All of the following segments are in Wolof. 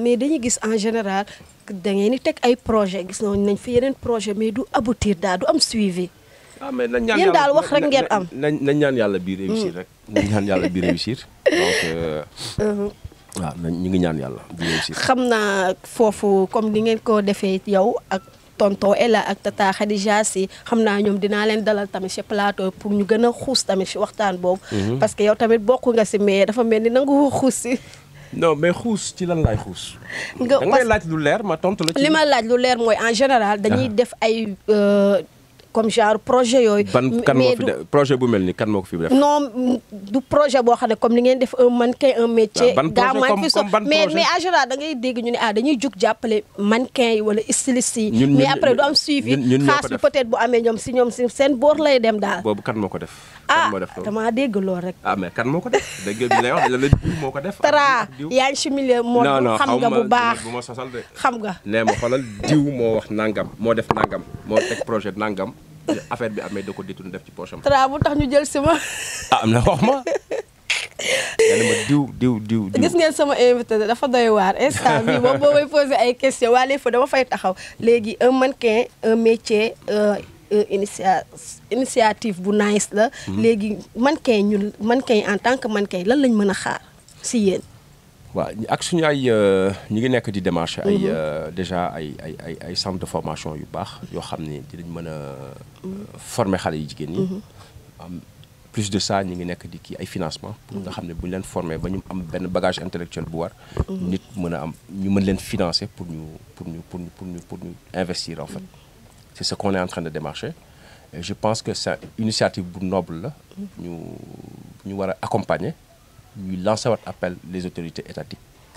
mais dañuy gis en général da ngeen di teg ay projet gis nañ fi yeneen projet mais du aboutir daal du am suivi. ah mais nañ ñaan Yéen yàlla daal wax rek ngeen am. nañ nañ ñaan yàlla bii réussir rek. nañ ñaan yàlla bii réussir donc euh, waaw nañ ñu ngi ñaan yàlla bii réussir. xam naa foofu comme ni ngeen ko defee yow ak tonton Ella ak tata Khadija si xam naa ñoom dinaa leen dalal tamit ci plateau pour ñu gën a xuus tamit ci waxtaan boobu. parce que yow tamit bokk nga ci mais dafa mel ni nangu xuus ci. non mais xuus ci lan laay xuus. nga da nga may laaj lu leer ma tontu la ci. li ma laaj lu leer mooy en général dañuy def ay euh, comme genre projet yooyu. ban kan moo mais fi du- def projet bu mel ni kan moo ko fi def. non du projet boo xam ne comme ni ngeen def un mannequin un métier. Ah, ban gaa projet maa comme- ngi fi so comme ban mais projet? mais en général da ngay dégg ñu ne ah dañuy jug jàppale mannequin yi wala styliste yi. Ñun- mais ñun- après du am suivi. ñun- ñun ñoo ko xaas bi def. peut-être bu amee ñoom si ñoom si seen boor lay dem daal. boobu kan moo ko def. ah kan moo def loolu damaa dégg lool rek. ah mais kan moo ko def dégg nga bi lay wax la la diw moo ko def. Tara ak diw. yaa ngi si milieu moo non non xam xaw nga ma bu baax bu ma sosal de. xam nga. nee ma xoolal diw moo wax nangam moo def nangam moo teg projet nangam affaire bi amee da ko détourné def ci poche am. Tara bu tax ñu jël si ma. ah am na wax ma. nee na ma diw diw diw diw. gis ngeen sama invité dafa doy waar instant bi moom boo may posé ay questions waa léegi fa dama fay taxaw léegi un mannequin un métier euh, euh, initia initiative bu nice la. léegi mannequin ñun mannequin en tant que mannequin lan lañ mën a xaar si yéen. waaw ak suñu ay euh, ñu ngi nekk di démarché ay euh, déjà ay ay ay ay centre de formation yu baax yoo xam ni dinañ mën a euh, former xale yi jigéen ñi. am plus de ça ñu ngi nekk di kii ay financement pour nga xam ne bu ñu leen former ba ñu am benn bagage intellectuel bu war. nit mën a am ñu mën leen financer pour ñu pour ñu pour ñu pour ñu pour ñu investir en fait. c'est ce qu'on est en train de démarcher et je pense que c'est une initiative bu noble la. ñu ñu war a accompagner. ñuy lancer wat appel les autorités étatiques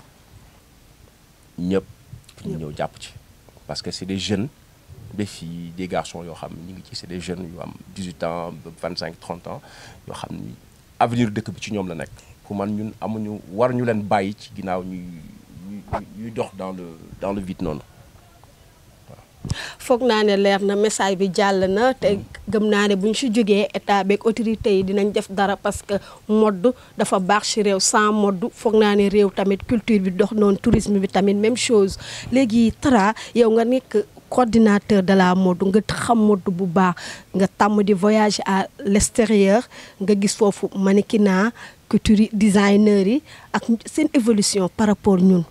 ñëpp pour ñu ñëw jàpp ci parce que c'est des jeunes des filles des garçons yoo xam ne ñu ngi ci c'est des jeunes yu am 18 ans ba 25 30 ans yoo xam ni avenir dëkk bi ci ñoom la nekk pour man ñun amuñu war ñu leen bàyyi ci ginnaaw ñuy ñuy ñuy dox dans le dans le vide noonu foog naa ne leer na message bi jàll na te gëm naa ne bu ñu si jógee état beeg autorité yi dinañ def dara parce que mode dafa baax si réew sans mode foog naa ne réew tamit culture bi dox noonu tourisme bi tamit même chose léegi Tara yow nga nekk coordinateur de la mode nga xam mode bu baax nga tàmm di voyager à l'extérieur nga gis foofu mannequinat couture designer yi ak seen évolution par rapport ñun.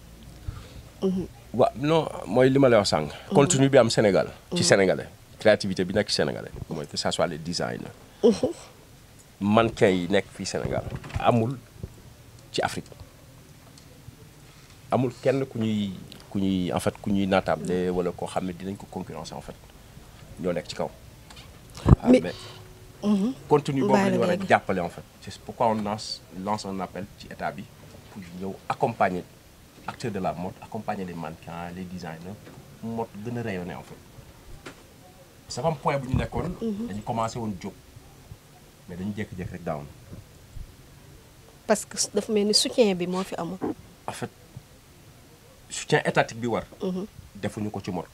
waaw non mooy li ma lay wax sànq. contenu bi am Sénégal. ci sénégalais créativité bi nekk ci sénégalais mooy que ça soit les designers. mannequin yi nekk fii Sénégal amul ci Afrique amul kenn ku ñuy ku ñuy en fait ku ñuy naatable wala koo xam ne dinañ ko concurrence en fait ñoo nekk ci kaw. ah Mais- mais contenu boobu Bàyyi la la ñu war a léegi. jàppale en fait c'est pourquoi on lance lance un appel ci état bi pour ñëw accompagner acteurs de la mode accompagner les mannequins les designers pour mode gën a rayonner en fait c'est comme point bu ñu nekkoon dañu commencé woon jóg mais dañu jékki-jékki rek daawoon parce que dafa mel ni soutien bi moo fi amul. en fait soutien étatique bi war defuñu ko ci mode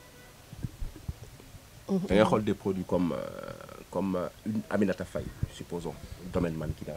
da ngay xool des produits comme euh, comme euh, une Aminata Faye supposons domaine mannequinat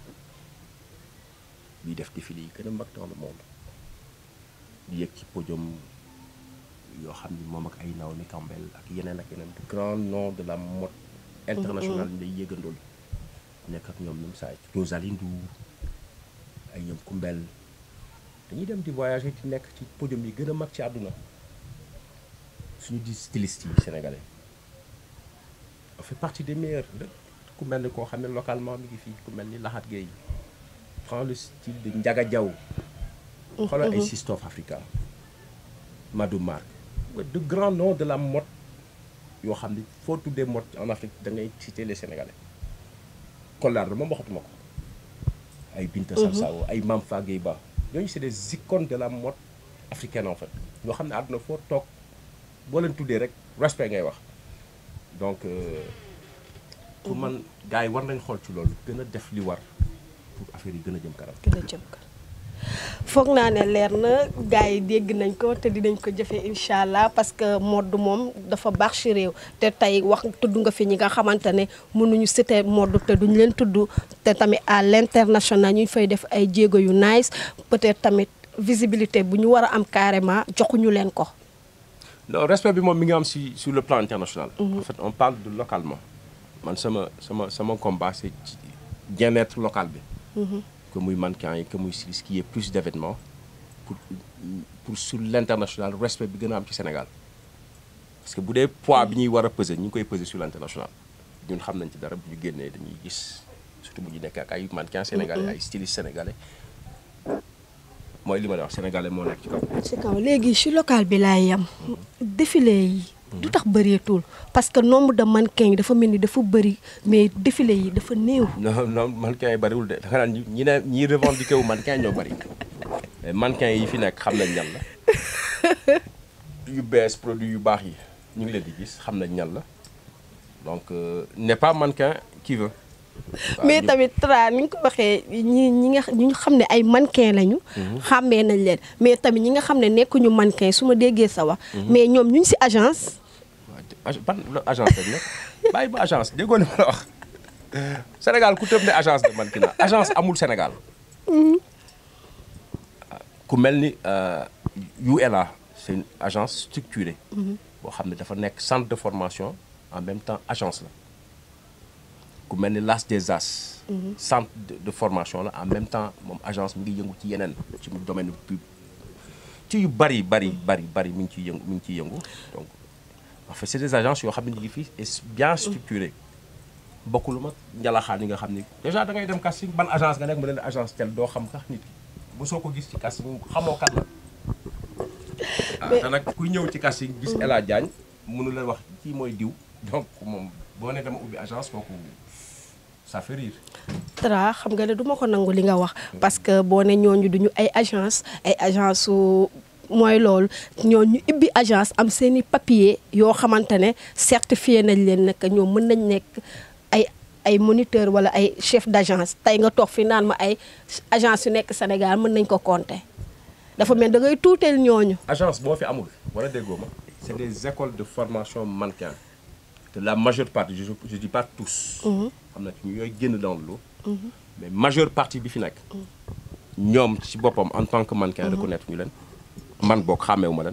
biy def défilé yi gën a mag dans le monde di yëg ci podium yoo xam ni moom ak ay Naomi Campbell ak yeneen ak yeneen de grands noms de la mode internationale ñu lay yëgandool nekk ak ñoom ñoom saa Rosalie Ndour ay ñoom Kumbel dañuy dem di voyager ci nekk ci podium yi gën a mag ci àdduna suñu di styliste yi sénégalais on fait partie des meilleurs la ku mel ni koo xam ne localement mi ngi fii ku mel ni Lahat Gueye prend le style de Ndiaga Diaw xoolal ay Sistoof Africa Madou Mark de grands noms de la mode yoo xam ne foo tuddee mode en Afrique da ngay citer les sénégalais Kollaar moom waxatuma ko ay Binta Sarsao ay Mame Fagué Ba ñooñu c'est des icônes de la mode africaine en fait ñoo xam ne àdduna foo toog boo leen tuddee rek respect ngay wax donc euh, pour man gars yi war nañ xool ci loolu gën a def li war pour affaire yi gën a jëm kanam gën a jëm kanam foog naa ne leer na gars yi dégg nañ ko te dinañ ko jëfee incha allah parce que mode moom dafa baax ci réew te tey wax tudd nga fi ñi nga xamante ne mënuñu citer mode te duñ leen tudd te tamit à l'international ñu fay def ay jéego yu nice peut-être tamit visibilité bu ñu war a am carrément joxuñu leen ko. non respect bi moom mi ngi am si sur le plan international. en fait on parle de localement man sama sama sama combat c'est ci bien-être local bi. que muy mannequin yi que muy styliste qu'il y ait plus d'événements pour pour sur l'international respect bi gën a am ci Sénégal parce que bu dee poids bi ñuy war a peser ñu ngi koy peser sur l'international ñun xam nañ ci dara bu ñu génnee dañuy gis surtout bu ñu nekk ak ay mannequins sénégalais ay stylistes sénégalais mooy li ma la wax sénégalais moo nekk ci kaw. ci kaw léegi ci local bi laay yam défilé yi. du tax bëreetul parce que nombre de mannequins yi dafa mel ni dafa bëri mais défilé yi dafa néew. non non mannequins yi bëriwul de da nga naan ñi ne ñi revendiqué wu mannequin ñoo bëri mais mannequins yi fi nekk xam nañ ñan la yu bees produit yu baax yi ñu ngi leen di gis xam nañ ñan la donc euh, n'est pas mannequin qui veut. waaw mais ñu- tamit tra ni nga ko waxee ñi ñi nga ñu xam ne ay mannequin lañu. xàmmee nañ leen mais tamit ñi nga xam ne nekkuñu mannequin su ma déggee sa wax. mais ñoom ñu ngi ci agence. waaw ag- ban la agence lañ nekk bàyyi ba agence déggoo li ma la wax Sénégal ku tëb ne agence de mannequinat agence amul Sénégal ku mel ni euh, ULA c'est une agence structurée boo xam ne dafa nekk centre de formation en même temps agence la ku mel ni l'As des As centre de, de formation la en même temps moom agence mi ngi yëngu ci yeneen ci domaine pub ci yu bari bari bari bari mi ngi ciy yëngu mi ngi ciy yëngu donc en fait c'est des agences yoo xam ne ñu ngi fii et bien structurées bokkul mag njalaxaan yi nga xam ni déjà da ngay dem casting ban agence nga nekk mu ne la agence tel doo xam sax nit ki bu soo ko gis ci casting xamoo kan la ah te nag kuy ñëw ci casting gis El Hadj Diagne mënu la wax kii mooy diw donc moom boo ne dama ubbi agence kooku ça fait rire tra xam nga ne du ma ko nangu li nga wax parce que boo ne ñooñu duñu ay agence ay agence su mooy loolu ñooñu ibbi agence am seeni papier yoo xamante ne certifié nañ leen ne que ñoom mën nañ nekk ay ay moniteur wala ay chef d'agence tey nga toog fi naan ma ay agence yu nekk Sénégal mën nañ ko compter dafa mel da ngay tuuteel ñooñu agence boo fi amul wala déggoo ma c'est des écoles de formation mannequin de la majeure partie je je dis pas tous xam na ñu yooy génn dans le lot mais majeure partie bi fi nekk ñoom ci boppam en tant que mannequin reconnaître ñu leen man boog xàmmeewu ma leen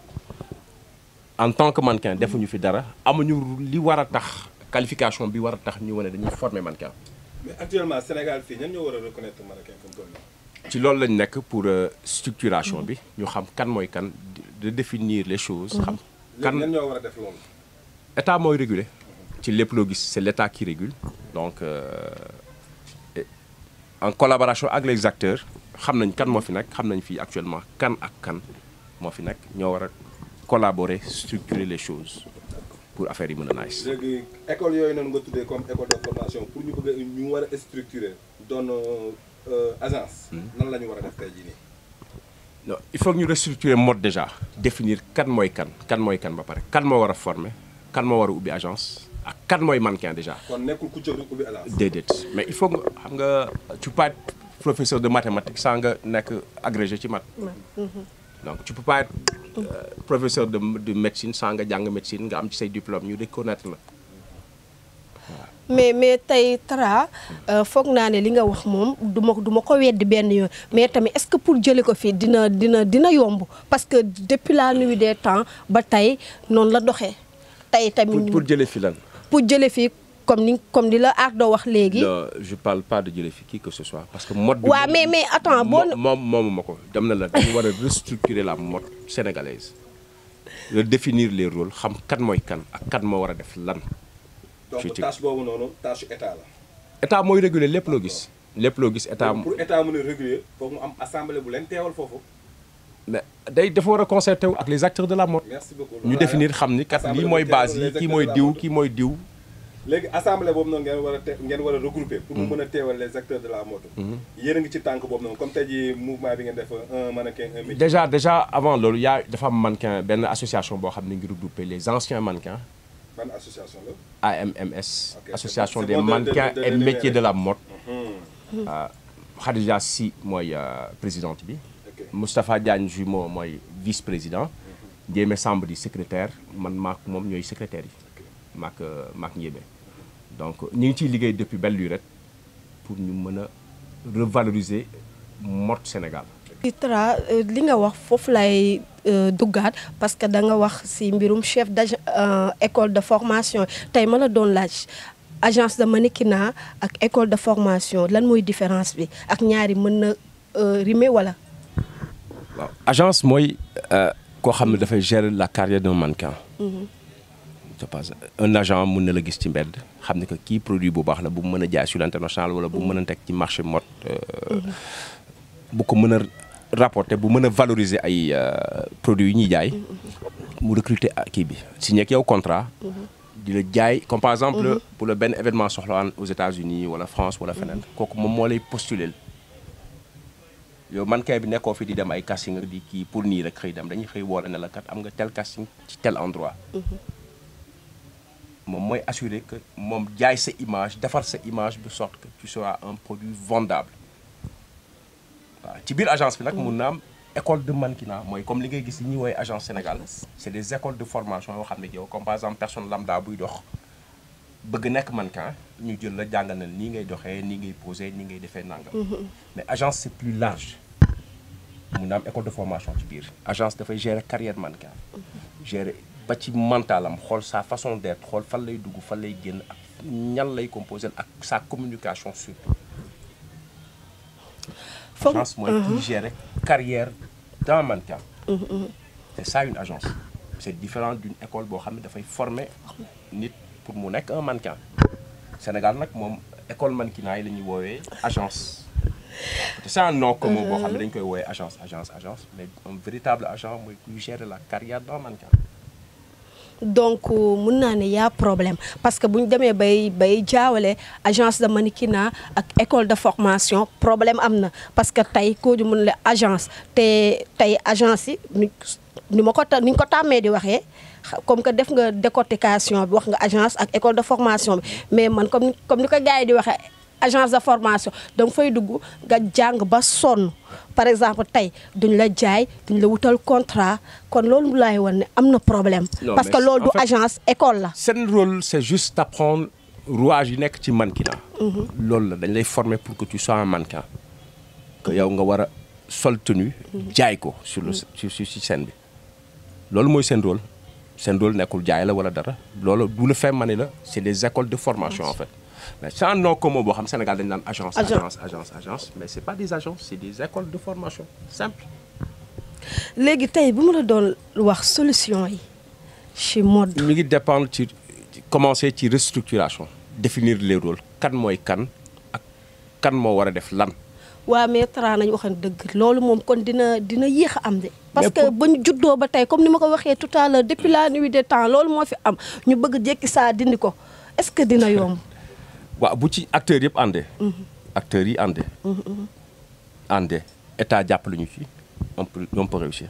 en tant que mannequin defuñu fi dara amuñu li war a tax qualification bi war a tax ñu wane dañuy former mannequin mais actuellement Sénégal fii ñan ñoo war a reconnaître mannequin comme toll nii. ci loolu lañ nekk pour euh, structuration bi ñu xam kan mooy kan de définir les choses xam kan léegi ñan ñoo war a def loolu. état mooy réguler ci lépp loo gis c'est l'état qui régule donc euh, et en collaboration ak les acteurs xam nañ kan moo fi nekk xam nañ fii actuellement kan ak kan moo fi nekk ñoo war a collaborer structurer les choses pour affaire yi mën a nice léegi école yooyu noonu nga tuddee comme école de formation pour ñu bëgg a ñu war a structurer doon euh, agence. nan la ñu war a def tey jii nii. non il faut que ñu restructurer mode déjà définir kan mooy kan kan mooy kan ba pare kan moo war a former kan moo war a ubbi agence ak kan mooy mannequin déjà kon nekkul ku jóg rek ubbi agence. déedéet mais il faut nga xam nga tu peux pas être professeur de mathématiques sans nga nekk agrégé ci maths donc tu peux pas être euh, professeur de de médecine sans nga jàng médecine nga am ci say diplôme ñu reconnaître la mais mais tey Tra foog naa ne li nga wax moom du ma du ma ko weddi benn yoon mais tamit est-ce que pour jëlee ko fii dina dina dina yomb parce que depuis la nuit des temps ba tey noonu la doxee tey pour tamit pour jëlee fi lan pour jëlee fii comme ni comme ni la Ardo wax léegi. non je parle pas de jëlee fi qui que ce soit parce que mode bi waaw mais mais attends boo mo- moom moomu ma ko dem na la dañu war a restructurer la mode sénégalaise redéfinir les rôles xam kan mooy kan ak kan moo war a def lan donc ci- tâche boobu noonu tâche état la. état mooy réguler lépp loo gis lépp loo gis état pour état mën a réguler foog mu am assemblée bu leen teewal foofu. mais day dafa war a concerté wu ak les acteurs de la mode merci beaucoup. ñu définir xam ni kat lii mooy base yi kii mooy diw kii mooy diw léegi assemblée boobu noonu ngeen war a te ngeen war a regrouper. pour mu mën a teewal les acteurs de la mode. yéen a ngi ci tànk boobu noonu comme tey jii mouvement bi ngeen def un mannequin un métier. déjà déjà avant loolu yaa dafa am mannequin benn association boo xam ne ngi regroupé les anciens mannequins ban association la. AMMS Ok, association c'est des bon de- de- mannequins de- de- et de- de- métiers de la mode Hmm. Euh, Khadija Sy mooy euh, présidente bi ok Moustapha Diagne Jumeau mooy vice président Ndiémé Samb di secrétaire man maak moom ñooy secrétaire yi maak euh, maak Ndiémé donc ñu ngi ciy liggéey depuis belle lurette pour ñu mën a revaloriser mode Sénégal Tra li nga wax foofu lay duggaat parce que da nga wax ci mbirum chef d'agence école de formation tey ma la doon laaj agence de mannequinat ak école de formation lan mooy différence bi ak ñaari mën na rimer wala. waaw agence mooy koo xam ne dafay gérer la carrière d'un mannequin. je pense un agent mën na la gis ci mbedd xam ne que kii produit bu baax la bu mën a jaay sur l'international wala bu mën a teg ci marché mode. bu ko mën a rapporter bu mën a valoriser ay produits yu ñuy jaay. mu recruter kii bi signé ak yow contrat. di la jaay comme par exemple. pour le benn événement soxla aux États-Unis wala France wala feneen. kooku moom moo lay postuler. yow mannequin bi nekkoo fi di dem ay casting di kii pour nii rek xëy dem dañuy xëy woole ne la kat am nga tel casting ci tel endroit. moom mooy assurer que moom jaay sa image defar sa image de sorte que tu seras un produit vendable waaw ci biir agence bi nag mun na am école de mannequinat mooy comme li ngay gis yi ñuy woowee agence Sénégal c'est des écoles de formation yoo xam ne yow comme par exemple personne lambda buy dox bëgg nekk mannequin ñu jël la jàngal na nii ngay doxee nii ngay poser nii ngay defee nangam. mais agence c'est plus large mun na am école de formation ci biir agence dafay gérer carrière mannequin gérer ba ci mentalam xool sa façon d'être xool fan lay dugg fan lay génn ak ñan lay composer ak sa communication surtout foog agence mooy qui gère carrière d'un mannequin c'est ça une agence c'est différent d'une école boo xam ne dafay former nit pour mu nekk un mannequin Sénégal nag moom école mannequinat yi la ñuy woowee agence c'est un nom commun boo xam ne dañ koy woowee agence agence agence mais un véritable agent mooy kuy gérer la carrière d'un mannequin donc mun naa ne y'a problème parce que bu ñu demee bay bay jaawale agence de mannequinat ak école de formation problème am na parce que tey koo ju mun la agence te tey agence yi ni ni ma ko ta ni ñu ko tàmmee di waxee comme que def nga décortication bi wax nga agence ak école de formation bi mais man comme comme ni ko gars yi di waxee agence de formation danga fay dugg nga jàng ba sonn par exemple tey duñ la jaay duñ la wutal contrat kon loolu laay wan ne am na problème. Non, parce mais que loolu en du fait- agence école la. seen rôle c'est juste d'apprendre rouage yi nekk ci mannequinat loolu la dañ lay former pour que tu sois un mannequin que yow nga war a sol tenue jaay ko sur le sur sur ci scène bi loolu mooy seen rôle seen rôle nekkul jaay la wala dara loolu du le fait ma ne la c'est des écoles de formation en fait mais c'est un nom commun boo xam Sénégal dañ naan agence Agence. agence agence agence mais c'est pas des agences c'est des écoles de formation simple léegi tey bu ma la doon wax solution yi ci mode. mi ngi dépendre ci ci- commencer ci restructuration définir les rôles kan mooy kan ak kan moo war a def lan waa mais Tra nañu waxan dëgg loolu moom kon dina dina yéex a am de. parce Mais que pour- ba ñu juddoo ba tey comme ni ma ko waxee tout à l'heure depuis la nuit des temps loolu moo fi am ñu bëgg jékki saa dindi ko est-ce que dina yomb. waaw bu ci acteurs yëpp àndee acteurs yi àndee àndee état jàppale ñu ci on peut on peut réussir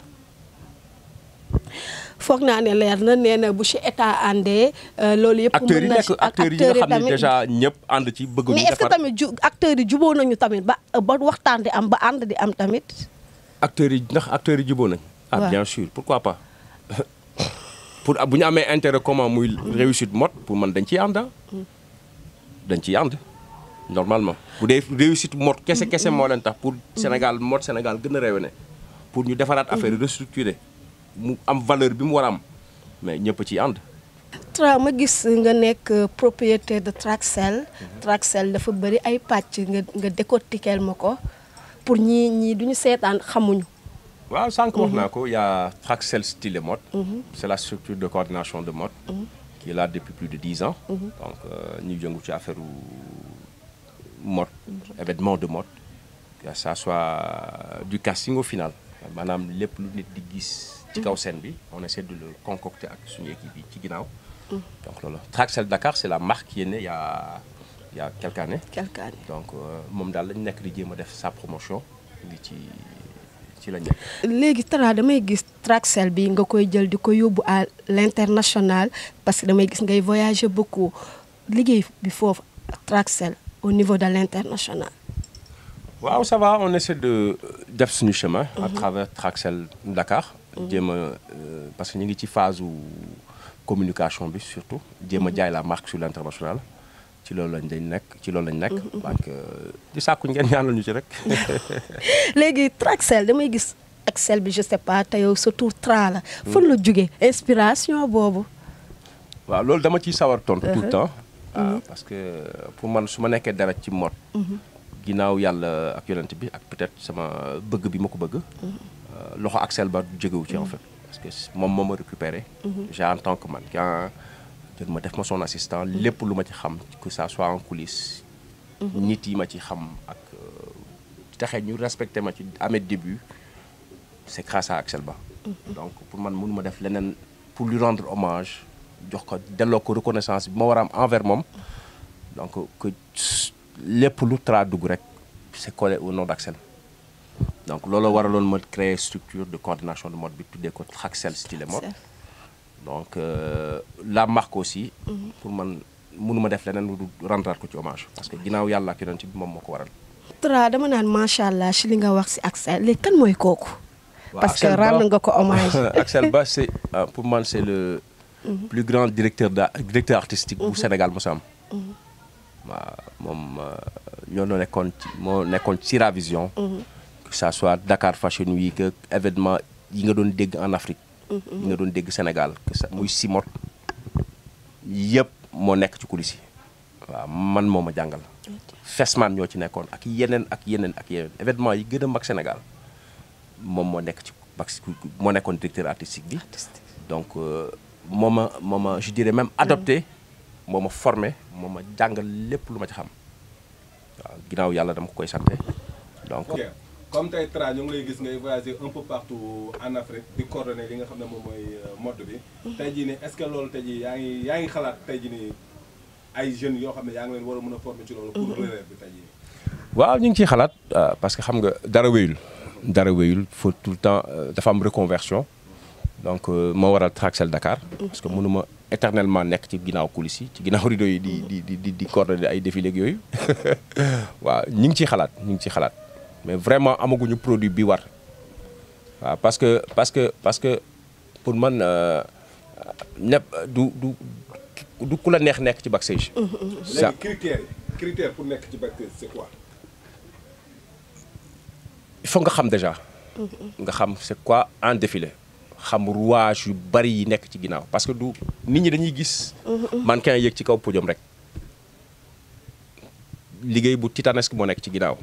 foog naa ne leer na nee na bu ci état àndee euh, loolu yëpp. acteurs yi mën na nekk ci- ak acteurs yi nga xam ne tamit. déjà ñëpp ànd ci bëgg mais ñu est-ce que defar tamit ju acteurs yi juboo nañu tamit ba ba waxtaan di am ba ànd di am tamit. acteurs yi ndax acteurs yi juboo nañ ah Ouais. bien sûr pourquoi pas pour bu ñu amee intérêt commun muy réussite mode pour man dañ ciy ànd ah. dañ ciy ànd normalement bu dee réussite mode kese kese moo leen tax pour Sénégal mode Sénégal gën a réew pour ñu defaraat affaire yi restructurer mu am valeur bi mu war a am mais ñëpp ciy ànd Tra ma gis nga nekk euh, propriétaire de Traxel. Traxel dafa bëri ay pàcc nga nga décortiquer ma ko pour ñii ñii duñu seetaan xamuñu. waaw sànq wax naa ko y a Traxel Style et Mode c'est la structure de coordination de mode qui est là depuis plus de dix ans donc ñu jëngu ci affaire u mode événement de mode que ça soit du casting au final maanaam lépp lu nit di gis ci kaw scène bi on essaie de le concocter ak suñu équipe yi ci ginnaaw donc loolu Traxel Dakar c'est la marque qui est née il y a il y a quelques années quelqu'un donc euh, moom daal lañu nekk di jéem a def sa promotion ngi ci ci la nekk léegi Tra damay gis Traxel bi nga koy jël di ko yóbbu à l'international parce que damay gis ngay voyager beaucoup liggéey bi foofu Traxel au niveau de l'international. waaw ça va on essaie de def suñu chemin. à travers Traxel Dakar. jéem a euh, parce que ñu ngi ci phase u communication bi surtout. jéem a jaay la marque sur l'international. ci loolu lañ dañ nekk ci loolu lañ nekk. donc di sàkku ngeen ñaanal ñu ci rek. léegi Traxel damay gis Axel bi je sais pas te yow sa tur Tra la. fan la jóge inspiration boobu. waaw loolu dama ciy sawar tontu tout le temps. waaw parce que pour man su ma nekkee dara ci mode. ginnaaw yàlla ak yonent bi ak peut-être sama bëgg bi ma ko bëgg. loxo Axel ba jógewu ci en fait. parce que moom moo ma récupéré. déjà en tant que mannequin jël ma def ma son assistant lépp lu ma ci xam que ça soit en coulisses. nit yi ma ci xam ak taxe ñu respecté ma ci à mes débuts c'est grâce à Axel Ba. donc pour man mënu ma def leneen pour lui rendre hommage jox ko delloo ko reconnaissance bi ma war a am envers moom donc que lépp lu Tra dugg rek c'est collé au nom d'Axel donc loolu waraloon ma créer structure de coordination de mode bi tuddee ko Traxel style et mode donc euh, la marque aussi pour man mënuma def leneen lu rendre ko ci hommage parce que ginnaaw yàlla ak yonent bi moom moo ko waral Tra dama naan macha allah ci li nga wax ci Axel léegi kan mooy kooku. waaw parce que Axel Ba- rendre nga ko hommage. Axel Ba c'est euh, pour man c'est le plus grand directeur da directeur artistique bu Sénégal mos a am waaw moom ñoo doon nekkoon ci moo nekkoon ci Sira Vision que ça soit Dakar Fashion Week ak événement yi nga doon dégg en Afrique yi nga doon dégg Sénégal que ça muy Simot yëpp moo nekk ci coulisses yi waaw man moo ma jàngal Fesman ñoo ci nekkoon ak yeneen ak yeneen ak yeneen événement yi gën a mag Sénégal moom moo nekk ci bax moo nekkoon directeur artistique bi donc euh, moo ma moo ma je dirais même adopté moo ma formé moo ma jàngal lépp lu ma ci xam waaw ginnaaw yàlla dama ko koy santé donc ok comme tey Tra ñu ngi lay gis ngay voyager un peu partout en Afrique di coordonner li nga xam ne moom mooy euh, mode bi tey jii nii est-ce que loolu tey jii yaa ngi yaa ngi xalaat tey jii nii ay jeunes yoo xam ne yaa ngi leen war a mën a former ci loolu pour relève bi tey jii nii waaw ñu ngi ciy xalaat euh, parce que xam nga dara wéyul dara wéyul faut tout le temps euh, dafa am reconversion donc euh, moo waral Traxel Dakar parce que mënuma éternellement nekk ci ginnaaw coulisses yi ci ginnaaw rideau yi di di di di di coordonner ay défilé ak yooyu waaw ñu ngi ciy xalaat ñu ngi ciy xalaat mais vraiment amaguñu produit bi war waaw parce que parce que parce que pour man euh, nepp du du du ku la neex nekk ci backstage. ça léegi critères yi critères pour nekk ci backstage c'est quoi il faut nga xam déjà nga xam c'est quoi un défilé xam rouage yu bari yi nekk ci ginnaaw parce que du nit ñi dañuy gis mannequin yéeg ci kaw podium rek liggéey bu titanesque moo nekk ci ginnaaw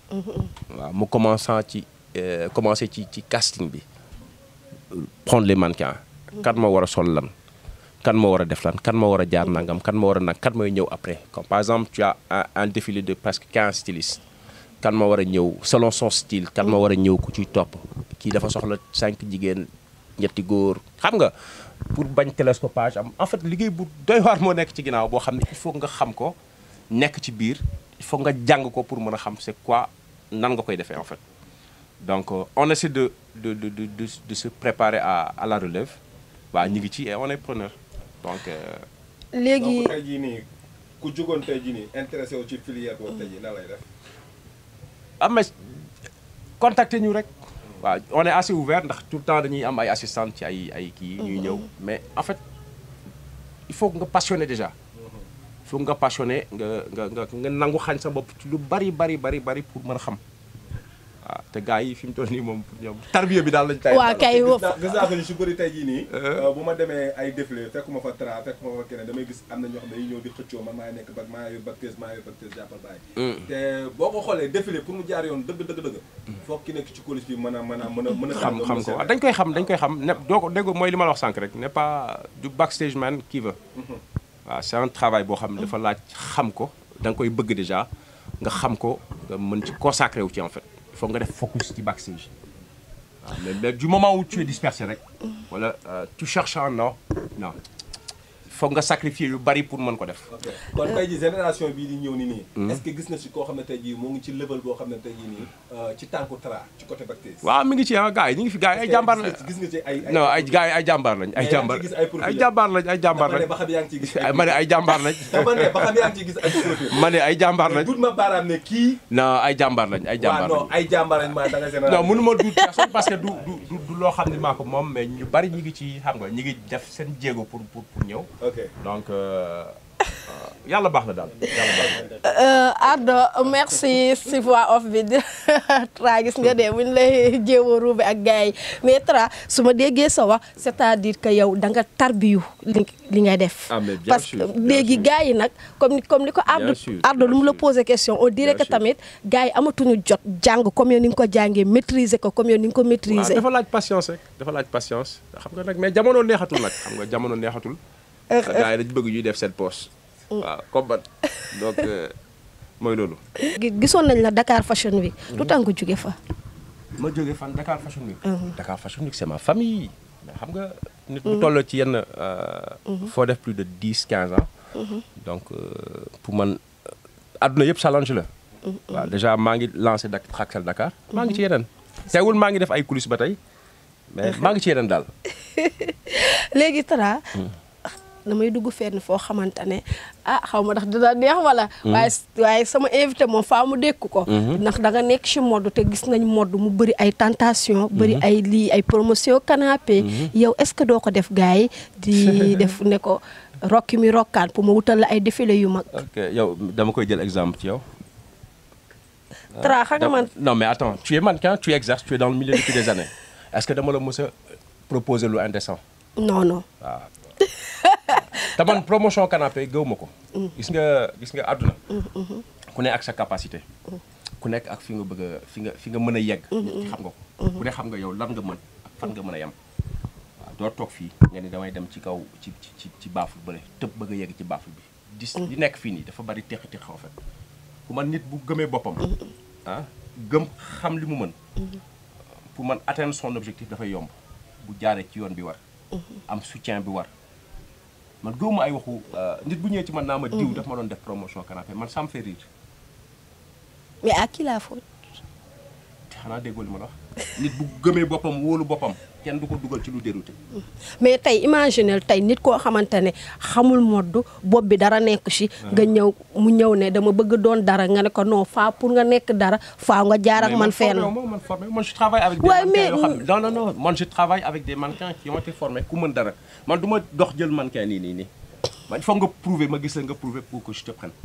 waaw mu commençant ci euh, commencé ci ci casting bi prendre les mannequins kan moo war a sol lan kan moo war a def lan kan moo war a jaar nangam kan moo war a nag kan mooy ñëw après comme par exemple tu as un, un défilé de presque 15 stylistes kan moo war a ñëw selon son style kan moo war a ñëw ku ciy topp kii dafa soxla cinq jigéen ñetti góor xam nga pour bañ télescopage am en fait liggéey bu doy waar moo nekk ci ginnaaw boo xam ne il faut nga xam ko nekk ci biir il faut nga jàng ko pour mën a xam c'est quoi nan nga koy defee en fait donc euh, on essaie de de de de de, de se préparer à à la relève waa ñu ngi ci et on est preneur donc euh, léegi donc tey jii nii ku jugoon tey jii nii intéressé wu ci filière boobu tey jii nan lay def ah mais contacter ñu rek waaw on est assez ouvert ndax tout le temps dañuy am ay assistants ci ay ay kii ñuy ñëw mais en fait il faut nga passionné déjà il faut nga passionné nga nga nga nga nangu xañ sa bopp ci lu bari bari bari bari pour mën a xam waaw te gars yi fi mu toll nii moom pour ñoom tarbiya bi daal lañ tay waa kay gis naa gis naa ko ñu si bëri tey jii nii bu ma demee ay défilé fekkuma fa Tra fekkuma fa keneen damay gis am na ñoo xam ne dañuy ñëw di xëccoo man maa nekk bag maa yor bactère maa yor bactère jàppal bàyyi te boo ko xoolee défilé pour mu jaar yoon dëgg dëgg dëgg foog ki nekk ci coulisse bi mën a mën a mën a mën a xam xam ko waaw dañ koy xam dañ koy xam ne doo ko dégg mooy li ma la wax sànq rek n'est pas du backstage man qui veut waaw c'est un travail boo xam ne dafa laaj xam ko da nga koy bëgg déjà nga xam ko nga mën ci consacré wu ci en fait il faut nga def focus ci backstage waaw mais mais du moment où tu es dispersé rek wala euh, tu cherches un non non il faut nga sacrifier yu bari pour mën ko def ok kon tey jii génération bii di ñëw ni nii est-ce que gis na si koo xam ne tey jii moo ngi ci level boo xam ne tey jii nii euh, ci tànku Tra ci côté bactère waaw mi ngi ci ah gars yi ñu ngi fi gars yi ay jàmbaar lañ gis nga ci ay non ay gars yi ay jàmbaar lañ ay Mais yaa ngi jàmbaar ciy gis ay profil ay jàmbaar lañ ay jàmbaar dama ne lañ ba xam yaa ngi ciy gis ay ma ne ay jàmbaar lañ dama ne ba xam yaa ngi ciy gis ay profil ma ne ay jàmbaar lañ dut ma baaraam ne kii non ay jàmbaar lañ ay waaw jàmbaar non lañ ay jàmbaar lañ maa da nga général non mënu ma duut personne parce que du du du du loo xam ne maa ko moom mais ñu bari ñi ngi ci xam nga ñi ngi def seen jéego pour pour pour ñëw ok donc euh, euh, yàlla baax na daal yàlla baax na. Ardo merci si voix off bi Tra gis nga de buñ lay jéem a ruube ak gars yi mais Tra su ma déggee sa wax c'est-à-dire que yow da nga tarbiyu li li ngay def. Ah, mais bien parce sûr, que bien léegi sûr. gars yi nag comme ni comme ni ko Ardo Bien sûr, Ardo lu mu la bien sûr. posé question on dirait Bien que sûr. tamit gars yi amatuñu jot jàng comme yow ni nga ko jàngee maîtriser ko comme yow ni nga ko waaw maîtriser. dafa laaj patience rek dafa laaj patience xam nga nag mais jamono neexatul nag xam nga jamono neexatul. gars yi dañu bëgg ñuy def seen poche. waaw comme man donc euh, mooy loolu. Gi- gisoon nañ la Dakar Fashion Week lu tax nga jóge fa. ma jógee fan Dakar Fashion Week. Dakar Fashion Week c'est ma famille. mais xam nga nit bu toll ci yenn. foo def plus de dix quinze ans. donc euh, pour man adduna yëpp challenge la. waaw déjà maa ngi lancé Dak Traxel Dakar. maa ngi ci yeneen. teewul maa ngi def ay coulisses ba tey mais maa ngi ci yeneen daal. léegi Tra damay dugg fenn foo xamante ne ah xaw ma ndax dina neex wala. waaye waaye sama invité moom faa mu dékk ko. ndax da nga nekk ci mode te gis nañ mode mu bëri ay tentation bëri ay lii ay promotion canapé. yow est-ce que doo ko def gars yi di def ne ko rokki mi rokkaan pour ma wutal la ay défilé yu mag. ok yow dama koy jël exemple ci yow. Tra xam nga man non mais attends tu es mannequin tu exerces tu es dans le milieu depuis des années est-ce que dama la mës a proposer lu indécent. non non. waaw te man promotion canapé gëw ma ko. gis nga gis nga àdduna. ku ne ak sa capacité. ku nekk ak fi nga bëgg a fi nga fi nga mën a yegg. xam nga ko. ku ne xam nga yow lan nga mën ak fan nga mën a yem. waaw doo toog fii nga ni damay dem ci kaw ci ci ci baaful bële tëb bëgg a yegg ci baaful bi. dis li nekk fii nii dafa bari teqi teq en fait. ku man nit bu gëmee boppam. ah gëm xam li mu mën. pour man atteindre son objectif dafay yomb bu jaaree ci yoon bi war. am soutien bi war. man gëwuma ay waxu nit bu ñëwee ci man naa ma diw daf ma doon def promotion canapé man ça me fait rire mais à qui la faute. te xanaa déggoo li ma la wax nit bu gëmee boppam wóolu boppam kenn du ko dugal ci lu dérouté mais tey imaginel tey nit koo xamante ne xamul modd bopp bi dara nekk ci nga ñëw mu ñëw ne dama bëgg doon dara nga ne ko non faa pour nga nekk dara faa nga jaar ak man fenn formé man formé man je travaille avec des Ouais, mannequins mais- yoo xam ne non non non man je travaille avec des mannequins qui ont été formés ku mën dara man du ma dox jël mannequin nii nii nii man il faut nga prouver ma gis la nga prouver pour que je te prenne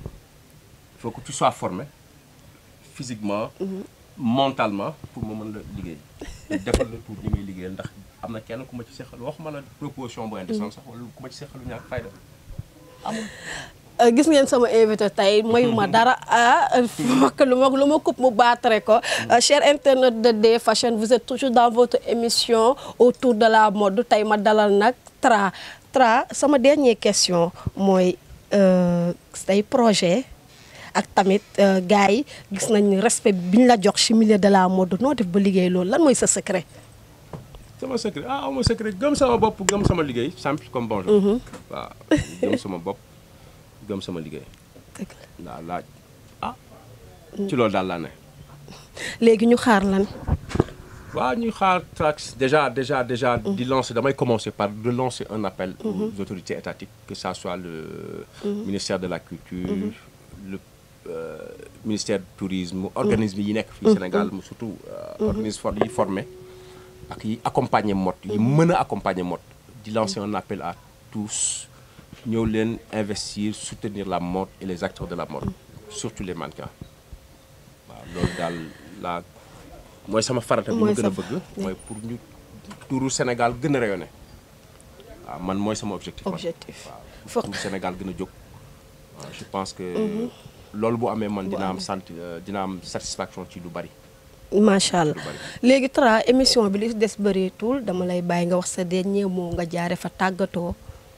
il faut que tu sois formé physiquement mentalement pour ma mën la liggéey defal la pour ñi may liggéeyal ndax am na kenn ku ma ci seqal waxuma la proposition bu indécente sax wala ku ma ci seqalu ñàkk fayda amul Euh, gis ngeen sama invité tey mayuma dara ah fokk lu ma lu ma coupe mu baatare ko Euh, cher internet de D Fashion vous êtes toujours dans votre émission autour de la mode tey ma dalal nag Tra Tra sama dernière question mooy euh, say projet ak tamit euh, gars yi gis nañ respect bi ñu la jox ci milieu de la mode noo def ba liggéey loolu lan mooy sa secret sama secret ah ama secret gëm sama bopp gëm sama liggéey simple comme bonjour waaw gëm sama bopp gëm sama liggéey waaw laaj ah ci loolu daal laa ne léegi ñu xaar lan waaw ñuy xaar Trax déjà déjà déjà di lancer damay commencer par de lancer un appel aux autorités étatiques que ça soit le ministère de la culture le euh, ministère du tourisme organisme yi nekk fii Sénégal mu surtout euh, organisme for yi formé ak yi accompagner mode yi mën a accompagner mode di lancer un appel à tous ñëw leen investir soutenir la mode et les acteurs de la mode surtout les mannequins waaw loolu daal la mooy sama farata bi Mooy ma gën a sa- bëgg mooy pour ñu turu Sénégal gën a rayonné waaw man mooy sama objectif man. objectif waaw Foog- pour Sénégal gën a jóg waaw je pense que loolu bu amee man dina am sant euh, dina am satisfaction ci lu bari macha allah lu bari. léegi Tra émission bi li des bëreetul dama lay bàyyi nga wax sa dernier mot nga jaare fa tàggatoo.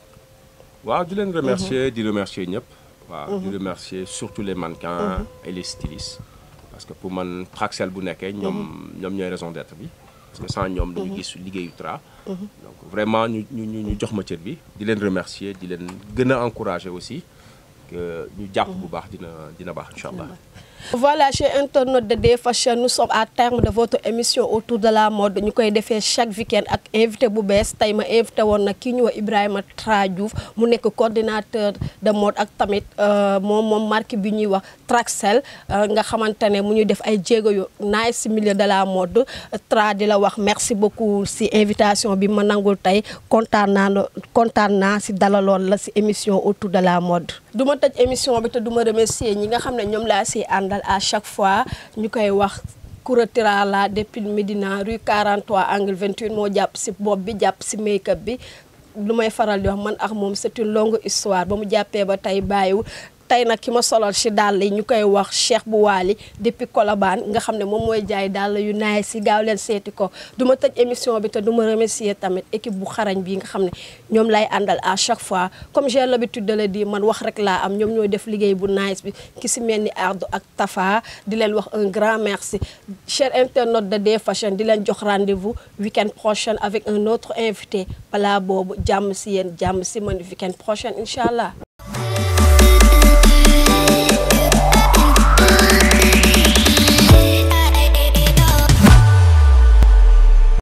waaw di leen remercier di remercier ñëpp waaw di remercier surtout les mannequins et les stylistes parce que pour man Traxel bu nekkee ñoom ñoom ñooy raison d'être bi parce que sans ñoom duñu gis liggéeyu Tra donc vraiment ñu ñu ñu ñu jox ma cër bi di leen remercier di leen gën a encourager aussi que ñu jàpp bu baax dina dina baax incha allah Voilà, chers internautes de Day Fashion, nous sommes à terme de votre émission autour de la mode ñu koy defee chaque week-end ak invité bu bees tey ma invité woon nag kii ñu wax Ibrahima Tra Diouf mu nekk coordinateur de mode ak tamit moom moom marque bi ñuy wax Traxel nga xamante ne mu ñuy def ay jéego yu nice si milieu de la mode Tra di la wax merci beaucoup si invitation bi ma nangul tey kontaan naa kontaan naa si dalaloon la si émission autour de la mode. du ma tëj émission bi te du ma remercier ñi nga xam ne ñoom laa si àndal à chaque fois ñu koy wax Kouratira la depuis Médina rue 43 angle 28 moo jàpp si bopp bi jàpp si make-up bi lu may faral di wax man ak moom c'est une longue histoire ba mu jàppee ba tey bàyyiwu tey nag ki ma solal ci dàll yi ñu koy wax Cheikh bu Waali depuis Colobane nga xam ne moom mooy jaay dàll yu naay si gaaw leen seeti ko du ma tëj émission bi te du ma remercier tamit équipe bu xarañ bi nga xam ne ñoom lay àndal à chaque fois comme j'ai l'habitude de le dire man wax rek laa am ñoom ñooy def liggéey bu nice bi ki si mel ni Ardo ak Tafa di leen wax un grand merci cher internaute de Day Fashion di leen jox rendez-vous week-end prochain avec un autre invité balaa boobu jàmm si yéen jàmm si man week-end prochain incha allah